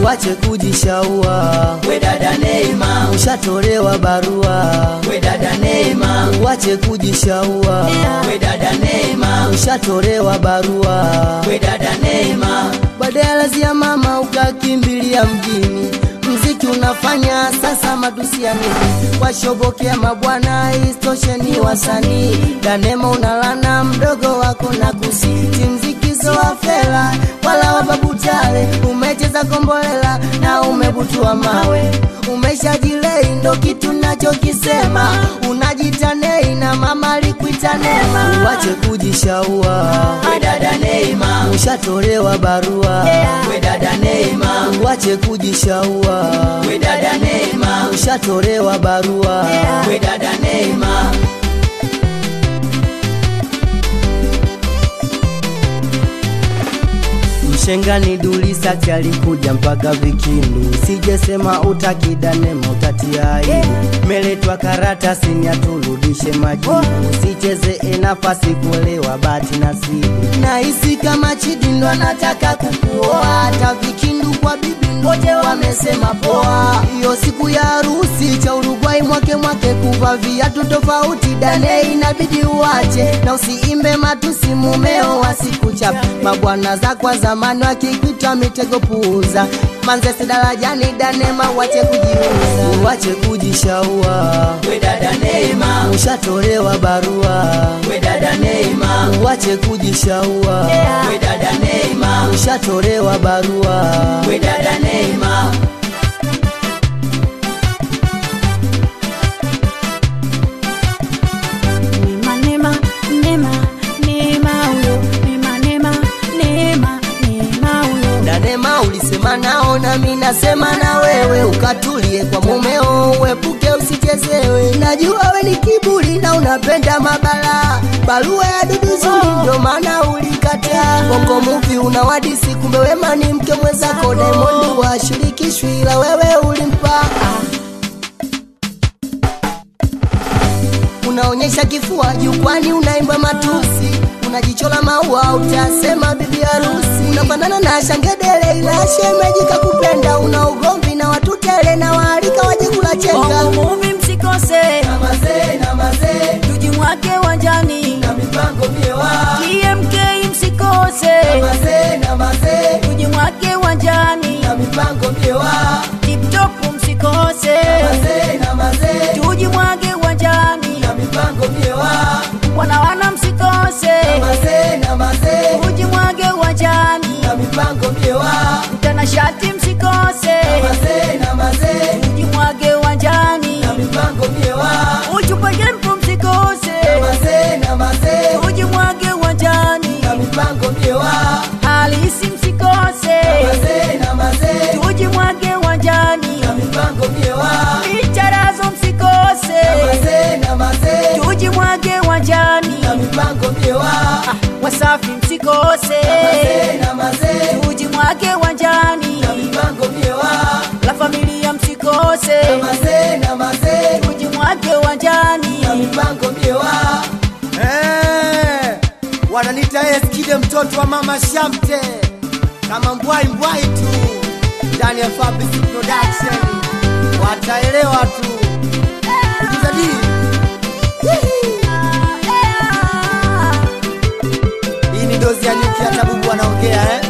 uache kujishaua we dada Neema, ushatolewa barua we dada Neema, uache kujishaua we dada Neema, ushatolewa barua we dada Neema, badala ya mama ukakimbilia mjini mziki unafanya sasa matusi ya nini washobokea mabwana istoshe ni wasanii danema unalana mdogo wako na kusiti mziki zoa fela wala wababutale umecheza kombolela na umebutua mawe umeshajilei ndo kitu nachokisema unajitanei na mama alikuita nema uache kujishaua we dada Neema, ushatolewa barua we dada Neema, uache kujishaua we dada Neema, ushatolewa barua we dada Neema, mshengani dulisati alikuja mpaka vikindu sijesema utakidanema utatia aibu meletwa karatasi ni aturudishe majibu sicheze nafasi kuelewa bati nasibu nahisi kama chidi ndo anataka kukuoa hata vikindu kwa bibi wote wamesema poa hiyo siku ya harusi cha urugwai mwake mwake kuva viatu tofauti dane inabidi uache na usiimbe matusi mumeo wasikuchapa mabwana za kwa zamani wakikuita mitego puuza manzese darajani danema wache kujiuza wache kujishaua we dada Neema, ushatolewa barua we dada Neema, wache kujishaua we dada Neema, ushatolewa barua we dada Neema, Neema, Neema, Neema, Neema huyo. Neema, Neema, Neema, Neema huyo. Danema ulisema nao nami nasema na wewe, ukatulie kwa mumeo, uepuke usichezewe. Najua we ni kiburi na unapenda mabala, barua ya dudu zuri ndio maana ulikataa. Bongo Movie unawadisi, kumbe wema ni mke mwenzako. Diamond washirikishwi, ila wewe ulimpa unaonyesha kifua jukwani, unaimba matusi, unajichola maua, utasema bibi harusi, unafanana na shangedele, ila shemeji kakupenda, una ugomvi na watu tele, na waalika waje kula chenga. Bongo Movie msikose, na mazee na mazee, tujimwake wanjani. na mipango miewa, TMK msikose, mazee na mazee, tujimwake wanjani. na mipango miewa, TikTok msikose, mazee na mazee, tujimwage wanjani. na mipango miewa, Wana wana msikose, mazee na mazee, tujimwage wanjani. na mipango miewa, Mtanashati msikose, mazee na mazee, tujimwage wanjani. na mipango miewa, Uchupa jempo msikose, mazee na mazee, tujimwage wanjani. na mipango miewa, Halisi msikose, mazee na mazee, tujimwage wanjani. na mipango miewa, Icharazo msikose, mazee na mazee, tujimwage wanjani. na mipango miewa, Wasafi msikose, mazee na mazee, tujimwage wanjani. na mipango miewa, La familia msikose, mazee na mazee, tujimwage wanjani. na mipango miewa, Eh, wananita Eskide mtoto wa mama Shamte, kama mbwai mbwai tu ndani ya Fabric Production, wataelewa tu kujizadili. Hii ni dozi ya nyuki, hata bubu anaongea eh?